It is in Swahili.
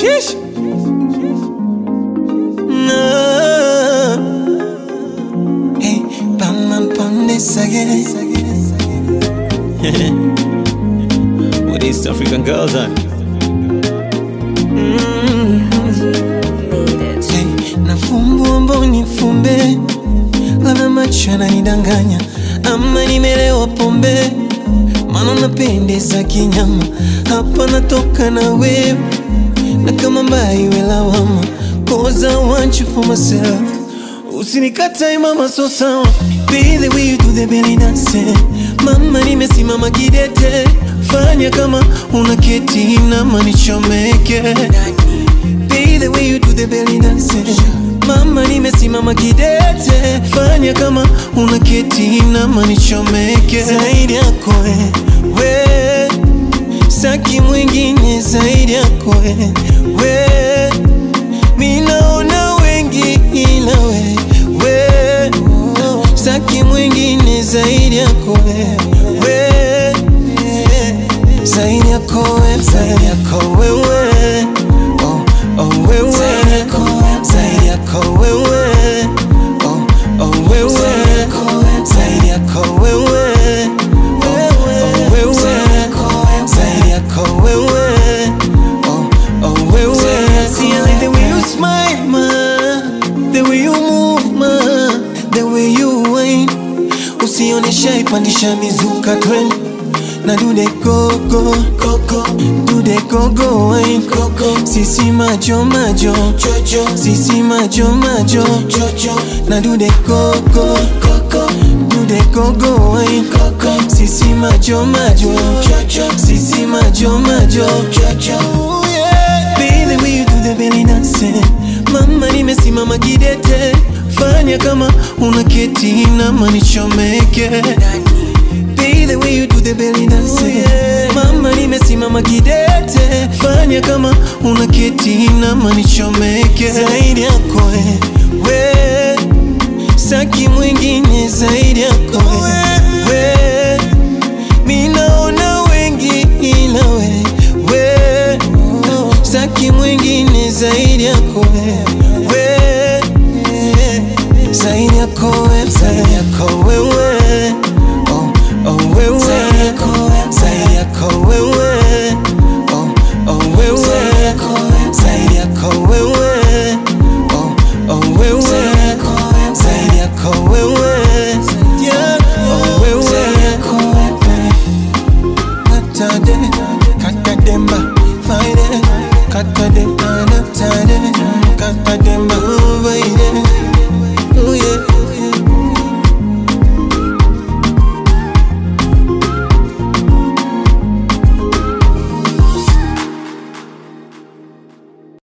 Sheesh. No. Hey, Batman Pondes again. With East African girls on. Hey, nafumbua mboni fumbe, labda macho yananidanganya ama nimelewa pombe, maana napendeza kinyama, hapa natoka na wewe na kama mbaya iwe lawama, cause I want you for myself. Usinikatae mama, so sawa, be the way you do the belly dance. Mama, nimesimama kidete, fanya kama una keti na manichomeke Be the way you do the belly dance. Mama, nimesimama kidete, fanya kama una keti na manichomeke zaidi yako we, we saki mwingine zaidi yako we, we minaona wengi ila we, we saki mwingine zaidi yako we, we zaidi yako we, zaidi yako wewe oh, oh, wewe zaidi yako wewe oh, oh, wewe zaidi yako wewe oh, oh, wewe zaidi yako wewe oh, oh, wewe See I like the way you smile ma the way you move ma the way you whine usionesha ipandisha mizuka trend na do the go go go go do the go go wine go go sisi majo majo jojo sisi majo majo jojo na do the go go go go do the go go wine go go sisi majo majo jojo sisi majo majo jojo Be the way you do the belly dance Mama nimesimama kidete Fanya kama una keti na manichomeke Be the way you do the belly dance Mama nimesimama kidete Fanya kama una keti na manichomeke Zaidi yako we, we Saki mwingine zaidi yako we, we Minaona wengi ila we, we Saki mwingine zaidi yako we, we Zaidi yako we, zaidi yako wewe oh, oh, wewe Zaidi yako wewe oh, oh, wewe Zaidi yako wewe